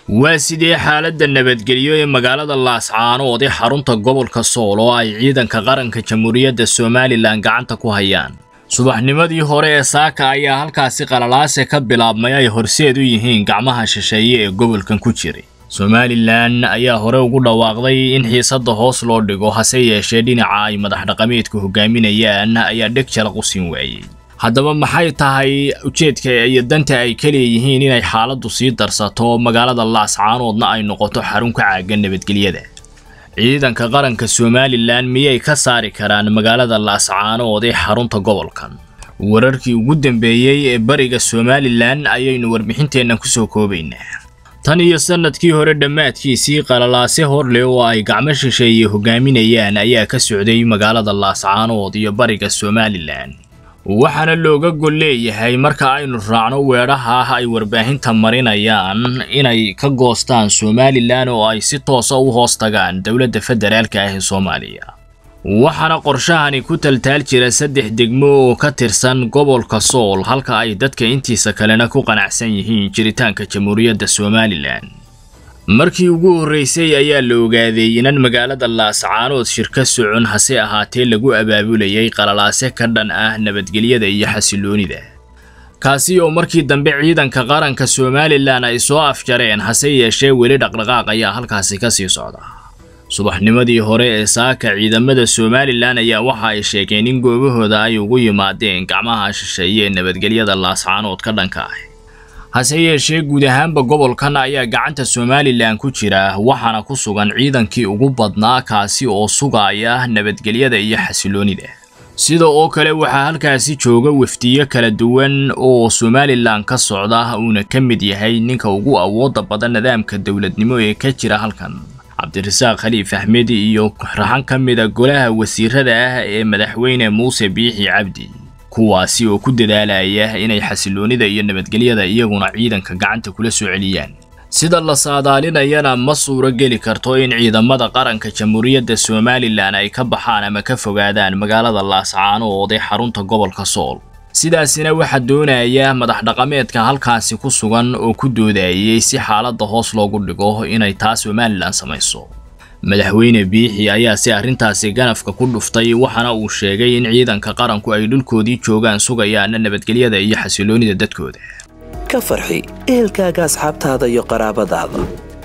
waa sidee xaaladda nabadgelyo ee magaalada laascaanood ee xarunta gobolka sool oo ay ciidanka qaranka jamhuuriyadda somalilan gacanta ku hayaan subaxnimadii hore ee saaka ayaa halkaasi qalalaase ka bilaabmay ay horseed u yihiin gacmaha shisheeye ee gobolkan ku jiray somalilan ayaa hore ugu dhawaaqday in xiisadda hoos loo dhigo hase yeeshee dhinaca ay madax dhaqameedku hogaaminayaan ayaa dheg jalaq u siin waayey haddaba maxay tahay ujeedka iyo danta ay ka leeyihiin inay xaaladdu sii darsato magaalada laascaanoodna ay noqoto xarun ka caagan nabadgelyada ciidanka qaranka somalilan miyay ka saari karaan magaalada laascaanood ee xarunta gobolkan wararkii ugu dambeeyey ee bariga somalilan ayaynu warbixinteennan kusoo koobaynaa tan iyo sannadkii hore dhammaadkiisii qalalaase horle oo ay gacmo shisheeye hogaaminayaan ayaa ka socday magaalada laascaanood iyo bariga somalilan waxaana looga gol leeyahay marka aynu raacno weedhaha ah ay warbaahinta marinayaan inay ka goostaan somalilan oo ay si toosa u hoos tagaan dowladda federaalka ah ee soomaaliya waxaana qorshahani ku taltaal jira saddex degmo oo ka tirsan gobolka sool halka ay dadka intiisa kalena ku qanacsan yihiin jiritaanka jamhuuriyadda somalilan markii ugu horreysay ayaa la ogaaday inan magaalada laascaanood shirka socon hase ahaatee lagu abaabulayay qalalaase ka dhan ah nabadgelyada iyo xasiloonida kaasi oo markii dambe ciidanka qaranka somalilan ay soo afjareen hase yeeshee weli dhaqdhaqaaq ayaa halkaasi ka sii socda subaxnimadii hore ee saaka ciidamada somalilan ayaa waxa ay sheegeen in goobahooda ay ugu yimaadeen gacmaha shisheeye ee nabadgelyada laascaanood ka dhanka ah hase yeeshee guud ahaanba gobolkan ayaa gacanta somalilan ku jira waxaana ku sugan ciidankii ugu badnaa kaasi oo sugaya nabadgelyada iyo xasiloonida sida oo kale waxaa halkaasi jooga wafdiyo kala duwan oo somalilan ka socda uuna ka mid yahay ninka ugu awooda badan nidaamka dowladnimo ee ka jira halkan cabdirasaaq khaliif axmed iyo raxan ka mida golaha wasiirada ah ee madaxweyne muuse biixi cabdi kuwaasi oo ku dadaalaya inay xasiloonida iyo nabadgelyada iyaguna ciidanka gacanta kula soo celiyaan sida la saadaalinayana ma suuro geli karto in ciidamada qaranka jamhuuriyadda somalilan ay ka baxaan ama ka fogaadaan magaalada laascaanood ee xarunta gobolka sool sidaasina waxaa doonaya madax dhaqameedka halkaasi ku sugan oo ku doodayay si xaaladda hoos loogu dhigo inay taa somalilan samayso madaxweyne biixi ayaa si arrintaasi ganafka ku dhuftay waxaana uu sheegay in ciidanka qaranku ay dhulkoodii joogaan sugayaana nabadgelyada iyo xasiloonida dadkooda ka farxi ehelkaaga asxaabtaada iyo qaraabadaada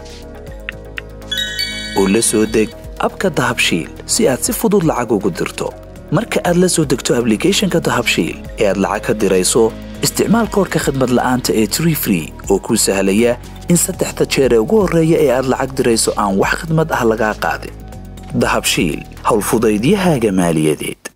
oo la soo deg abka dahabshiil si aad si fudud lacag ugu dirto marka aad la soo degto ablicathonka dahabshiil ee aad lacag ka dirayso isticmaal koorka khadmad la'aanta ee tree free oo kuu sahlaya in saddexda jeer ee ugu horreeya ee aad lacag dirayso aan wax khidmad ah lagaa qaadin dahabshiil howlfudaydiyahaaga maaliyadeed